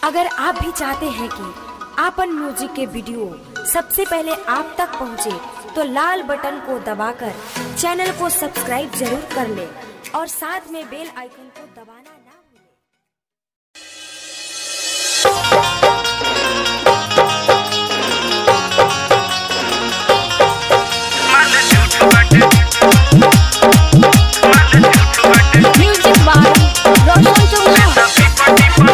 अगर आप भी चाहते हैं कि आपन म्यूजिक के वीडियो सबसे पहले आप तक पहुंचे, तो लाल बटन को दबाकर चैनल को सब्सक्राइब जरूर कर ले और साथ में बेल आइकन को दबाना ना भूलें। म्यूजिक बाय रोशन चौहान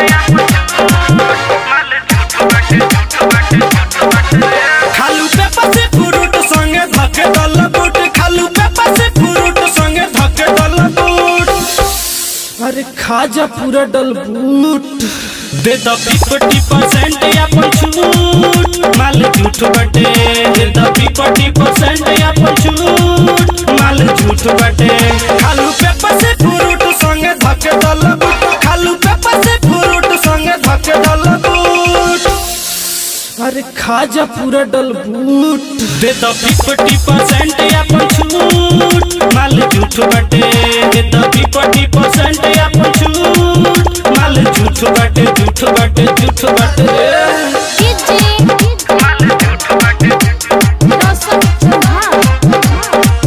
खालू पेपर से फ्रूट संगे धके दल बूट खालू पेपर से फ्रूट संगे धके दल बूट अरे खाजा पूरा डल बूट दे द फिफ्टी परसेंट अपन छूट माल झूठ बटे दे द फिफ्टी परसेंट अपन छूट माल झूठ बटे खालू पेपर से फ्रूट संगे धके दल बूट खालू पेपर से फ्रूट संगे धके दल बूट अरे खाजा पूरा डल बूट दे द फिफ्टी परसेंट अपन छूट माल झूठ बटे दे द फिफ्टी परसेंट अपन छूट माल झूठ बटे झूठ बटे झूठ बटे कीजिए रोशन चौहान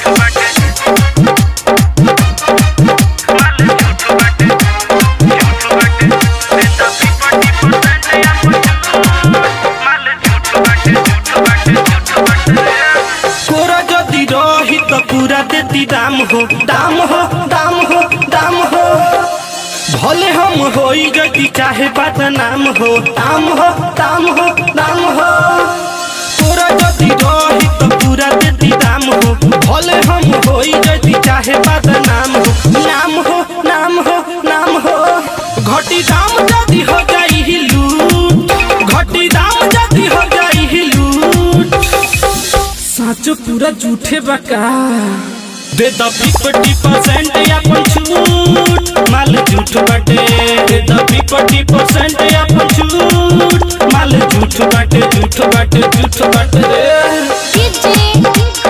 कोरा जदि रही तो पूरा देती दाम हो दाम हो दाम हो दाम हो भले हम होई जदि चाहे बदनाम हो दाम हो दाम हो दाम हो कोरा जदि रही तो पूरा देती दाम हो भले हम होई जदि चाहे बदनाम हो नाम हो नाम हो नाम हो घटी दाम जदि हो जाई ही लूट घटी दाम जदि हो जाई ही लूट साचो पूरा झूठे बका दे द फिफ्टी परसेंट अपन छूट माल झूठ बटे दे द फिफ्टी परसेंट अपन छूट माल झूठ बटे झूठ बटे झूठ बटे कीजिए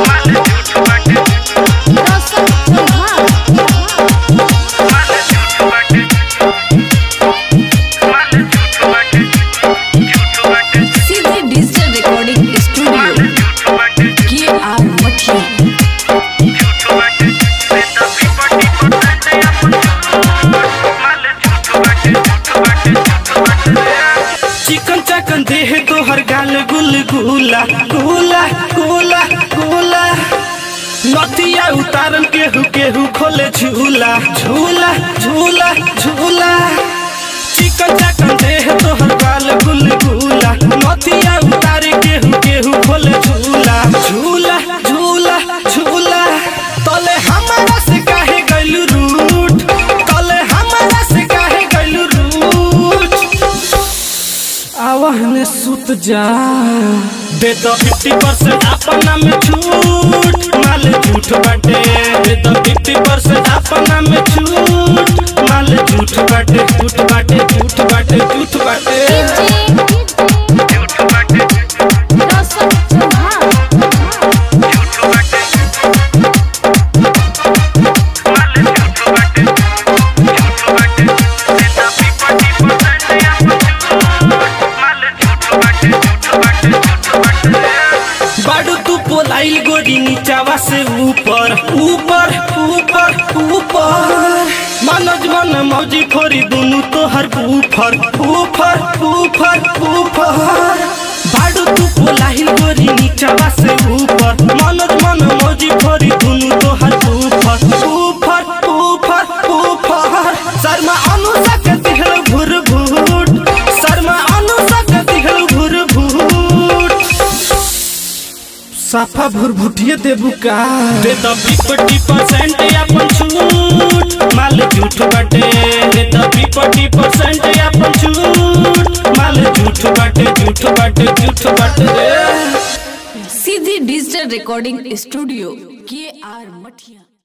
रोशन चौहान सीधे डिजिटल रिकॉर्डिंग स्टूडियो के आर मठिया चिकन चकन देह तोहर गाल गुल गुला गुला गुला गुला नथिया उतारन केहू केहू खोले झूला झूला झूला झूला चिकन चकन देह तोहर गाल गुल गुला नथिया उतारे केहू केहू खोले झूला झूला झूला झूला तले हमारा से काहे गइलू रूट तले हमारा से काहे गइलू रूट आवाहन सुत जा दे दो फिफ्टी परसेंट अपना में छूट माल झूठ बाटे दे दो फिफ्टी परसेंट अपना में छूट माल झूठ बाटे झूठ बाटे झूठ बाटे झूठ बाटे कीजिए रोशन चौहान बाडू तू पोलाइल गोरी नीचावा से ऊपर ऊपर ऊपर ऊपर मनोज मन मौजी खोरी दुनू तोहर ऊपर ऊपर ऊपर ऊपर बाडू तू पोलाइल गोरी नीचावा से ऊपर मनोज मन मौजी खोरी दुनू तोहर ऊपर ऊपर ऊपर ऊपर शर्मा अनुसा के दिखल भुर भूट शर्मा अनुसा के दिखल भुर भूट साफा भुरभुटिए देबू का दे द फिफ्टी परसेंट अपन छूट माल झूठ बटे दे द फिफ्टी परसेंट अपन छूट माल झूठ बटे झूठ बटे झूठ बटे सीधे डिजिटल रिकॉर्डिंग स्टूडियो के आर मठिया